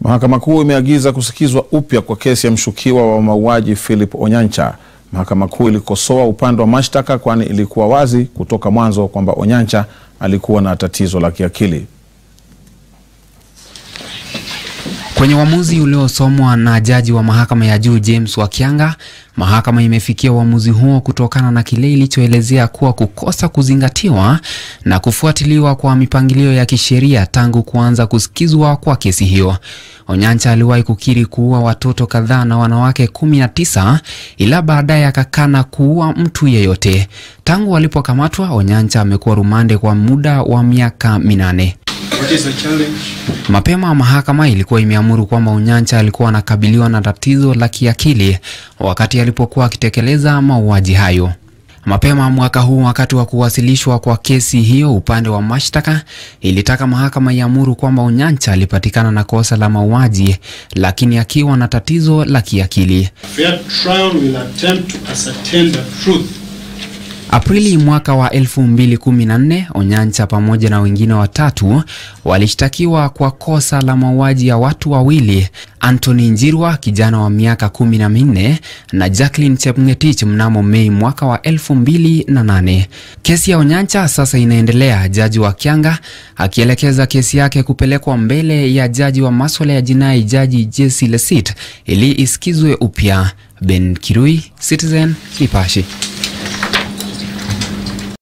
Mahakama Kuu imeagiza kusikizwa upya kwa kesi ya mshukiwa wa mauaji Philip Onyancha. Mahakama Kuu ilikosoa upande wa mashtaka kwani ilikuwa wazi kutoka mwanzo kwamba Onyancha alikuwa na tatizo la kiakili. Kwenye uamuzi uliosomwa na jaji wa mahakama ya juu James Wakianga, mahakama imefikia uamuzi huo kutokana na kile ilichoelezea kuwa kukosa kuzingatiwa na kufuatiliwa kwa mipangilio ya kisheria tangu kuanza kusikizwa kwa kesi hiyo. Onyancha aliwahi kukiri kuua watoto kadhaa na wanawake 19 ila baadaye akakana kuua mtu yeyote. Tangu alipokamatwa, Onyancha amekuwa rumande kwa muda wa miaka minane. Mapema mahakama ilikuwa imeamuru kwamba Onyancha alikuwa anakabiliwa na tatizo la kiakili wakati alipokuwa akitekeleza mauaji hayo. Mapema mwaka huu, wakati wa kuwasilishwa kwa kesi hiyo, upande wa mashtaka ilitaka mahakama iamuru kwamba Onyancha alipatikana na kosa la mauaji, lakini akiwa na tatizo la kiakili. Aprili mwaka wa 2014 Onyancha pamoja na wengine watatu walishtakiwa kwa kosa la mauaji ya watu wawili, Anthony Njirwa kijana wa miaka kumi na minne na Jacqueline Chepngetich mnamo Mei mwaka wa 2008. Kesi ya Onyancha sasa inaendelea, jaji wa Kianga akielekeza kesi yake kupelekwa mbele ya jaji wa maswala ya jinai, jaji Jesse Lesit ili isikizwe upya. Ben Kirui, Citizen, Nipashe.